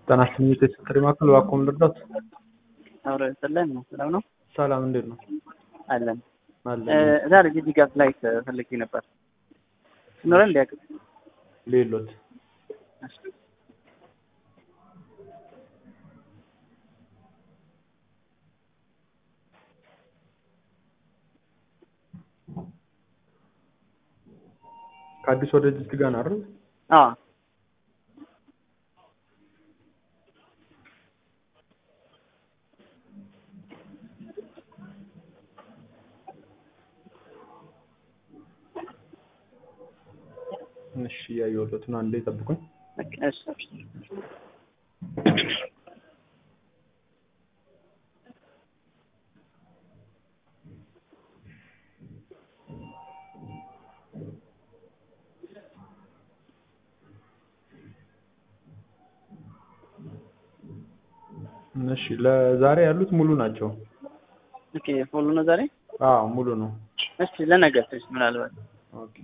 ጤና ይስጥልኝ የቴሌ ማዕከል እባክዎ ምን ልርዳዎት? አብሮ ስለን ነው ሰላም ነው ሰላም እንዴት ነው? አለን አለን ዛሬ ጂጂጋ ፍላይት ፈልጌ ነበር ሲኖረን እንዲያውቅ ሌሎት ከአዲስ ወደ ጅጅጋ ነው አይደል? አዎ እሺ እያየሁለት ነው። አንዴ ጠብቁኝ። እሺ እሺ ለዛሬ ያሉት ሙሉ ናቸው። ኦኬ ሁሉ ነው ዛሬ አዎ ሙሉ ነው። እሺ ለነገ ትንሽ ምናልባት ኦኬ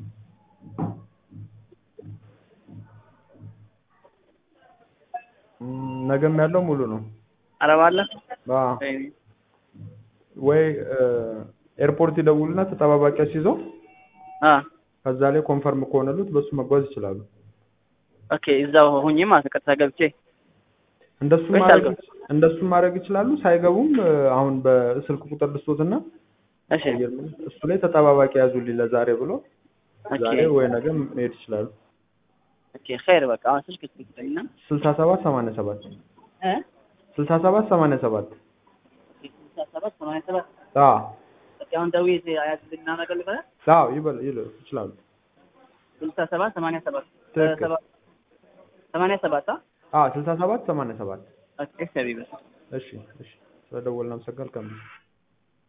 እም፣ ነገም ያለው ሙሉ ነው። አረብ አለ አዎ ወይ ኤርፖርት ይደውሉና ተጠባባቂ አስይዘው አ ከዛ ላይ ኮንፈርም ከሆነሉት በሱ መጓዝ ይችላሉ። ኦኬ እዛው ሁኜ ማለት ነው ቀጥታ ገብቼ እንደሱ ወይስ ማድረግ አልገባም? እንደሱ ማድረግ ይችላሉ። ሳይገቡም እ፣ አሁን በስልክ ቁጥር ልስጦትና እሺ እሱ ላይ ተጠባባቂ ያዙልኝ ለዛሬ ብሎ ኦኬ ዛሬ ወይ ነገም መሄድ ይችላሉ። ኦኬ ኸይር በቃ አሁን ስልክ ትሰጠኝና ስልሳ ሰባት ሰማንያ ሰባት እ ስልሳ ሰባት ሰማንያ ሰባት ስልሳ ሰባት ሰማንያ ሰባት አዎ ኦኬ አሁን ደውዬ አያዝልና ነገር ልበላ አዎ ይበል ይል ይችላሉ። ስልሳ ሰባት ሰማንያ ሰባት ትክክል። ሰባ- ሰማንያ ሰባት አ አዎ ስልሳ ሰባት ሰማንያ ሰባት ኦኬ ሰቢበ እሺ እሺ ስለደወልን አመሰግናለሁ።